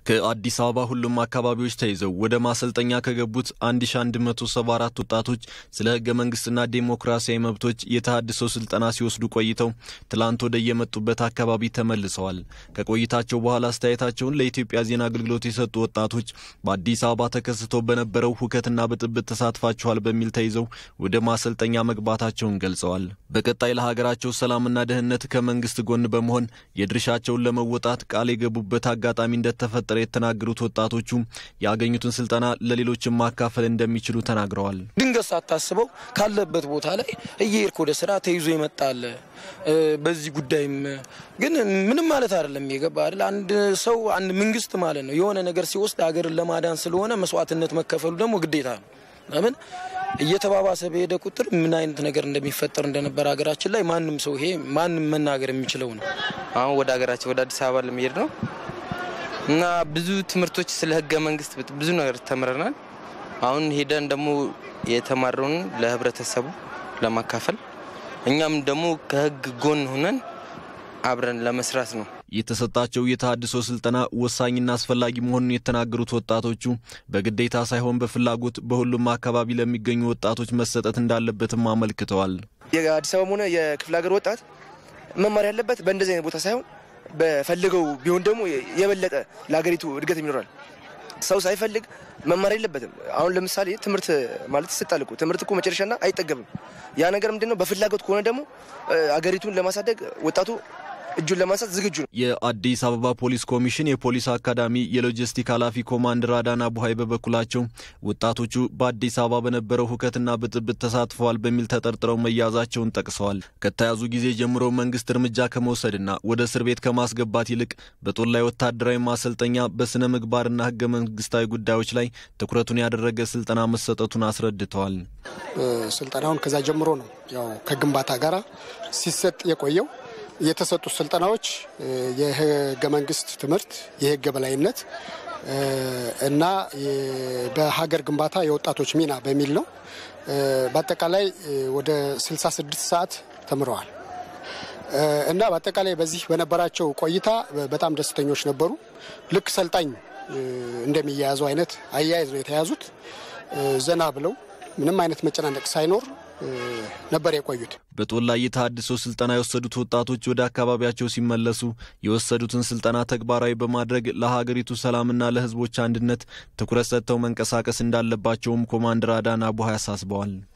ከአዲስ አበባ ሁሉም አካባቢዎች ተይዘው ወደ ማሰልጠኛ ከገቡት 1174 ወጣቶች ስለ ህገ መንግስትና ዴሞክራሲያዊ መብቶች የተሃድሶ ስልጠና ሲወስዱ ቆይተው ትላንት ወደ የመጡበት አካባቢ ተመልሰዋል። ከቆይታቸው በኋላ አስተያየታቸውን ለኢትዮጵያ ዜና አገልግሎት የሰጡ ወጣቶች በአዲስ አበባ ተከስቶ በነበረው ሁከትና ብጥብጥ ተሳትፋችኋል በሚል ተይዘው ወደ ማሰልጠኛ መግባታቸውን ገልጸዋል። በቀጣይ ለሀገራቸው ሰላምና ደህንነት ከመንግስት ጎን በመሆን የድርሻቸውን ለመወጣት ቃል የገቡበት አጋጣሚ እንደተፈጠረ የተናገሩት ወጣቶቹ ያገኙትን ስልጠና ለሌሎችም ማካፈል እንደሚችሉ ተናግረዋል። ድንገት ሳታስበው ካለበት ቦታ ላይ እየሄድክ ወደ ስራ ተይዞ ይመጣል። በዚህ ጉዳይም ግን ምንም ማለት አይደለም። የገባ አይደል? አንድ ሰው አንድ መንግስት ማለት ነው የሆነ ነገር ሲወስድ ሀገርን ለማዳን ስለሆነ መስዋዕትነት መከፈሉ ደግሞ ግዴታ ነው። ለምን እየተባባሰ በሄደ ቁጥር ምን አይነት ነገር እንደሚፈጠር እንደነበረ ሀገራችን ላይ ማንም ሰው ይሄ ማንም መናገር የሚችለው ነው። አሁን ወደ ሀገራችን ወደ አዲስ አበባ ለመሄድ ነው እና ብዙ ትምህርቶች ስለ ህገ መንግስት ብዙ ነገር ተምረናል። አሁን ሄደን ደግሞ የተማረውን ለህብረተሰቡ ለማካፈል እኛም ደግሞ ከህግ ጎን ሆነን አብረን ለመስራት ነው። የተሰጣቸው የተሃድሶ ስልጠና ወሳኝና አስፈላጊ መሆኑን የተናገሩት ወጣቶቹ በግዴታ ሳይሆን በፍላጎት በሁሉም አካባቢ ለሚገኙ ወጣቶች መሰጠት እንዳለበትም አመልክተዋል። የአዲስ አበባም ሆነ የክፍለ ሀገር ወጣት መማር ያለበት በእንደዚህ አይነት ቦታ ሳይሆን በፈልገው ቢሆን ደግሞ የበለጠ ለሀገሪቱ እድገት ይኖራል። ሰው ሳይፈልግ መማር የለበትም። አሁን ለምሳሌ ትምህርት ማለት ይሰጣል እኮ ትምህርት እኮ መጨረሻና አይጠገብም። ያ ነገር ምንድን ነው? በፍላጎት ከሆነ ደግሞ አገሪቱን ለማሳደግ ወጣቱ እጁን ለማንሳት ዝግጁ ነው። የአዲስ አበባ ፖሊስ ኮሚሽን የፖሊስ አካዳሚ የሎጂስቲክ ኃላፊ ኮማንደር አዳና ቡሀይ በበኩላቸው ወጣቶቹ በአዲስ አበባ በነበረው ሁከትና ብጥብጥ ተሳትፈዋል በሚል ተጠርጥረው መያዛቸውን ጠቅሰዋል። ከተያዙ ጊዜ ጀምሮ መንግስት እርምጃ ከመውሰድና ወደ እስር ቤት ከማስገባት ይልቅ በጦር ላይ ወታደራዊ ማሰልጠኛ በስነ ምግባርና ህገ መንግስታዊ ጉዳዮች ላይ ትኩረቱን ያደረገ ስልጠና መሰጠቱን አስረድተዋል። ስልጠናውን ከዛ ጀምሮ ነው ያው ከግንባታ ጋር ሲሰጥ የቆየው የተሰጡ ስልጠናዎች የህገ መንግስት ትምህርት፣ የህግ የበላይነት እና በሀገር ግንባታ የወጣቶች ሚና በሚል ነው። በአጠቃላይ ወደ 66 ሰዓት ተምረዋል እና በአጠቃላይ በዚህ በነበራቸው ቆይታ በጣም ደስተኞች ነበሩ። ልክ ሰልጣኝ እንደሚያያዘው አይነት አያያዝ ነው የተያዙት። ዘና ብለው ምንም አይነት መጨናነቅ ሳይኖር ነበር የቆዩት። በጦር ላይ የተሃድሶ ስልጠና የወሰዱት ወጣቶች ወደ አካባቢያቸው ሲመለሱ የወሰዱትን ስልጠና ተግባራዊ በማድረግ ለሀገሪቱ ሰላምና ለህዝቦች አንድነት ትኩረት ሰጥተው መንቀሳቀስ እንዳለባቸውም ኮማንደር አዳና ቡሀይ አሳስበዋል።